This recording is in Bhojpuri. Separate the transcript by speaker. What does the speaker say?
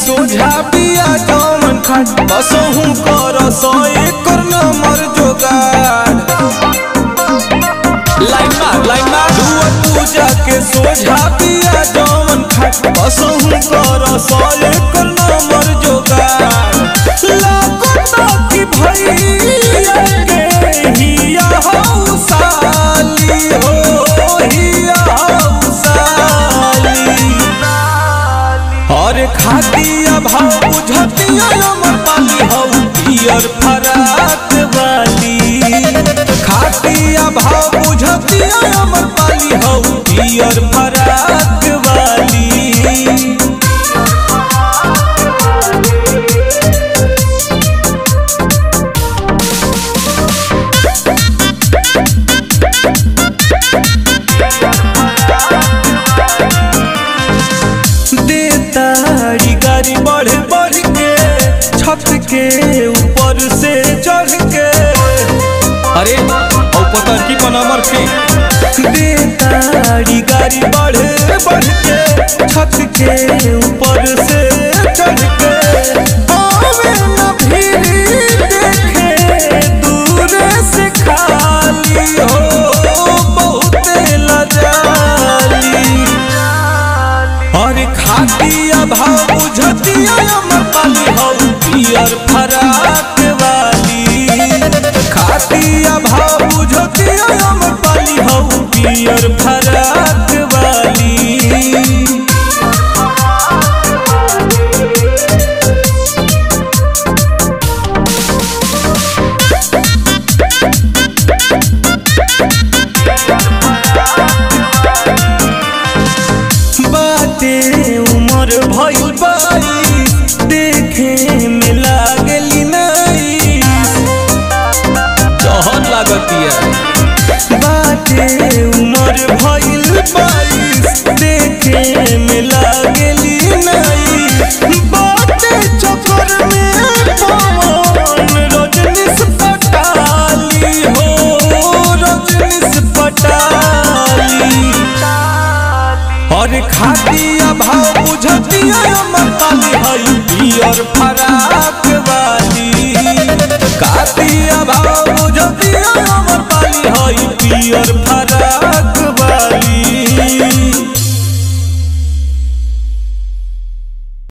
Speaker 1: सोझा बिया जौन खाट बसहु कर सौ एकर नंबर जोगाड़ लाइन मार लाइन मार दुआ पूजा के सोझा बिया जौन खाट बसहु कर सौ एकर नंबर जोगाड़ लागता कि भैया के हिया हौ साली हो हिया हौ साली और खातिया भाव बुझतिया अमर पाली हौ पियर फराक वाली खातिया भाव बुझतिया अमर पाली हौ पियर फराक वाली देतारी गाड़ी बढ़ बढ़ के छत के ऊपर से चढ़ के अरे और पता की पनामर के देतारी गाड़ी बढ़ बढ़ के छत के ऊपर से चढ़ के आवे न भीड़ देखे दूर से खाली हो बहुत लजाली और खातिया भाव बुझतिया अमर पाली हौ पियर फराक वाली खातिया भाव बुझतिया अमर पाली हौ पियर फराक वाली बाते उमर भइल बाई देखे में लागली नाई जहर लागतिया बाते उमर भइल बाई देखे में लागली नाई बाते चक्कर में पवन रजनीश पटाली हो रजनीश पटाली और खातिया भाव बुझतिया अमर पाली हई पियर फरा